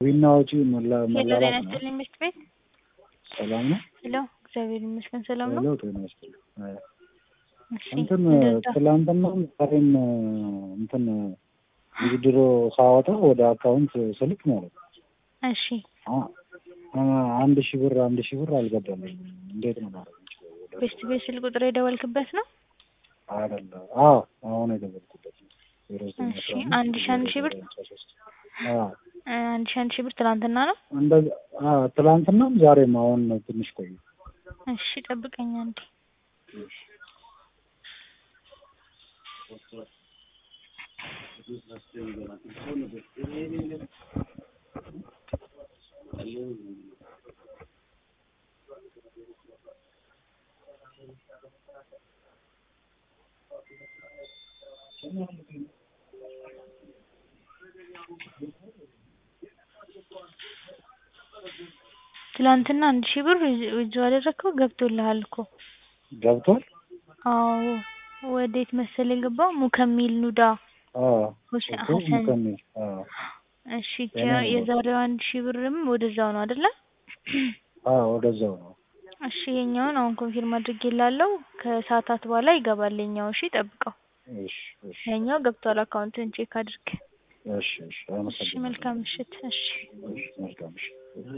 ዊና ወጪ መላ ሄሎ መላላት ጤና ነው። ይስጥልኝ ምሽት ቤት ሰላም ነው? ሄሎ እግዚአብሔር ይመስገን ሰላም ነው። ሄሎ ጤና ይስጥልኝ። አይ፣ እሺ እንትን እንደዛ ትላንትና ዛሬም እንትን ድሮ ሳወጣ ወደ አካውንት ስልክ ማለት ነው እሺ አ- አ- አንድ ሺህ ብር አንድ ሺህ ብር አልገባልኝም። እንዴት ነው ማድረግ የምችለው? ወደ ቤስት ቤት ስልክ ቁጥር የደወልክበት ነው? አይደለም። አዎ አሁን የደወልኩበት ነው። ዜሮ ዘጠኝ እሺ አስራ አምስት አንድ ሺህ አንድ ሺህ ብር ሃምሳ ሶስት አዎ እ አንድ ሺህ አንድ ሺህ ብር ትናንትና ነው። እንደዛ አዎ ትላንትናም ዛሬም አሁን ትንሽ ቆዩ። እሺ ጠብቀኝ አንዴ። ትላንትና አንድ ሺህ ብር ውጭ አደረግከው ገብቶልሃል እኮ። ገብቷል? አዎ ወዴት መሰል የገባው ሙከሚል ኑዳ አዎ ሁሴን እኮ ሀሰን። ሙከሚል አዎ እሺ የኔ ነው የዛሬው አንድ ሺህ ብርም ወደዛው ነው አይደለ? አዎ ወደዛው ነው። እሺ የኛውን አሁን ኮንፊርም አድርጌላለሁ። ከሰዓታት በኋላ ይገባል የኛው። እሺ ጠብቀው። እሺ እሺ የኛው ገብቷል። አካውንትን ቼክ አድርግ። እሺ እሺ እሺ አመሰግናለሁ። መልካም ምሽት። እሺ እሺ መልካም እሺ